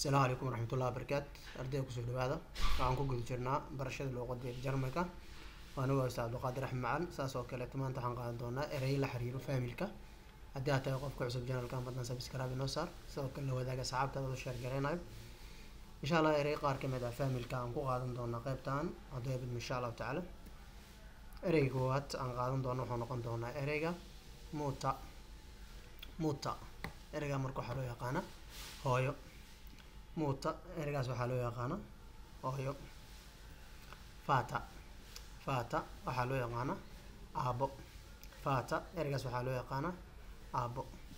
asalaamu calaykum waraxmatullahi wabarakaatu ardayda kusoo dhawaada waxaan ku guda jirnaa barashada luuqada jarmalka waa anigu ustaad abdulqaadir axmed macan saas oo kaleeto maanta waxaan qaadan doonaa ereyo la xiriiro faamilka haddii aad tahay qofka cusub janalka madna sabscribe inoo saar sidoo kale la wadaaga asxaabtaada oo sheer gareynayo insha allah erey qaar kamid ah faamilka aan ku qaadan doonaa qeybtan hadduu ebidmo insha allahu tacaala ereyga koowaad aan qaadan doono wuxuu noqon doonaa ereyga muta muta ereyga marka waxaa loo yaqaana hooyo muuta ereygaas waxaa loo yaqaana hooyo fata fata waxaa loo yaqaana aabo fata ereygaas waxaa loo yaqaana aabo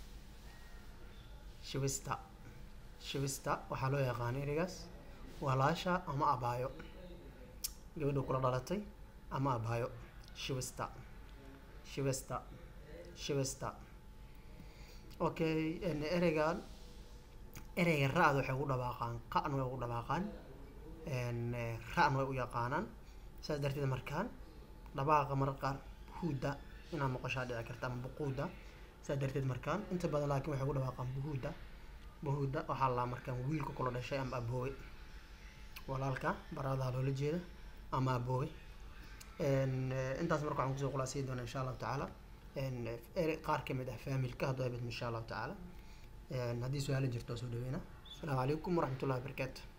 shivista shivista waxaa loo yaqaana ereygaas walaasha ama abaayo gabadha kula dhalatay ama abaayo shivista shivista shivista okay ereygan ereyga ra-da waxay ugu dhawaaqaan qa'na way ugu dhawaaqaan ra-na way u yaqaanaan saas darteed markaan dhawaaqa mararka qaar buhuuda inaad maqashaa dhici karta ama buquuda saas darteed markaan inta badan laakiin waxay ugu dhawaaqaan buhuuda buhuuda waxaa laa markaan wiilka kula dhashay ama aboowe walaalka baradaa loola jeeda ama aboowe intaas marka waxaan kusoo khulaasay doona insha allahu tacaala erey qaar kamid ah faamilka hadduu abidmo insha allahu tacaala haddii su-aala jirto waa soo dhaweyna asalaamu calaykum waraxmatullahi wabarakaatu